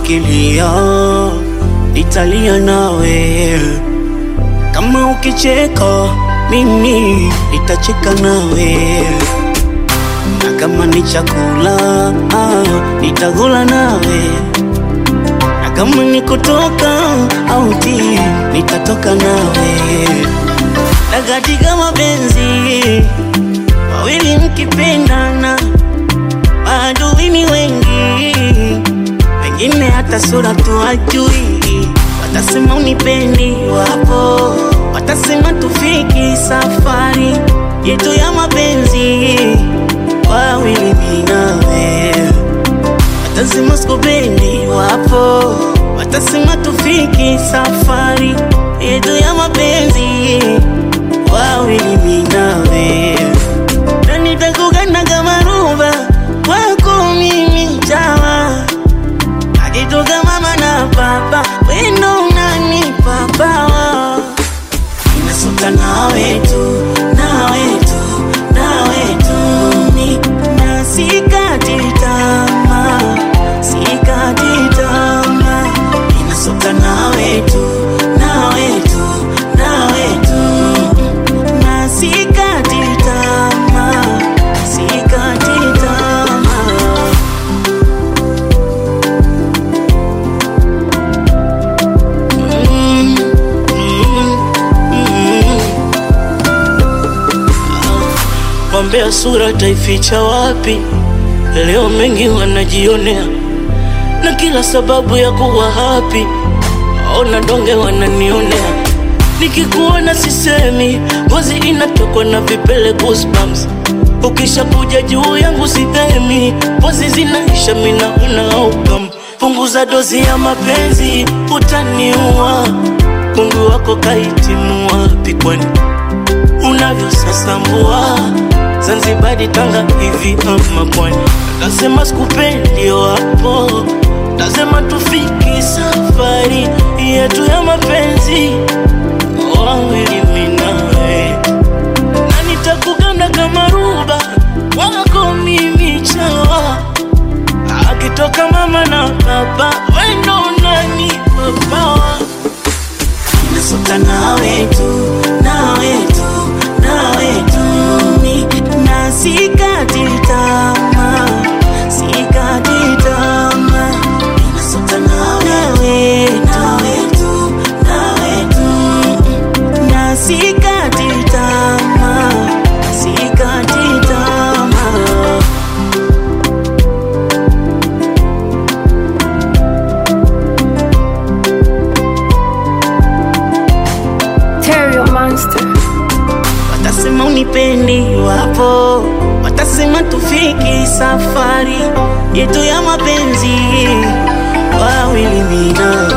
ukilia nitalia nawe, kama ukicheka mimi nitacheka nawe, na kama ni chakula ah, nitakula nawe, na kama ni kutoka auti nitatoka nawe, na katika mapenzi wawili mkipendana, maadui ni wengi, wengine hata sura tu hajui, watasema unipendi, wapo watasema tufiki safari yetu ya mapenzi, wawili mimi nawe, watasema sikupendi, wapo watasema tufiki safari yetu ya mapenzi, wawili mimi nawe na nitakugana kama ruba kwako mimi chawa akitoka mama na baba wendo unanipa bawa inasuka nawe tu nawe tu nawe tu ni na sikati tamaa sikati tamaa inasuka nawe tu nawe tu nawe tu na sikati tamaa sikati tamaa Mm, mm, mm. Wambea sura taificha wapi? Leo mengi wanajionea na kila sababu ya kuwa happy. Ona donge wananionea, nikikuona sisemi, ngozi inatokwa na vipele goosebumps. Ukisha kuja juu yangu sihemi, pozi zinaisha, mina una outcome. Punguza dozi ya mapenzi, utaniua. Mungu wako kahitimu wapi kwani unavyosasambua Zanzibari, Tanga hivi ama pwani? Tasema sikupendi wapo, tasema tufiki safari yetu ya mapenzi wawili mimi nawe, na nitakuganda kama ruba wako mimi chawa, akitoka mama na baba wendo unanipa pawa Nasuka nawe tu, nawe tu, nawe tu ni na sikati tamaa, sikati tamaa. Nasuka nawe, nawe tu, nawe tu na sikati tamaa, sikati tamaa. Terrio Monster. Watasema unipendi, wapo watasema tufiki safari yetu ya mapenzi, wawili mimi nawe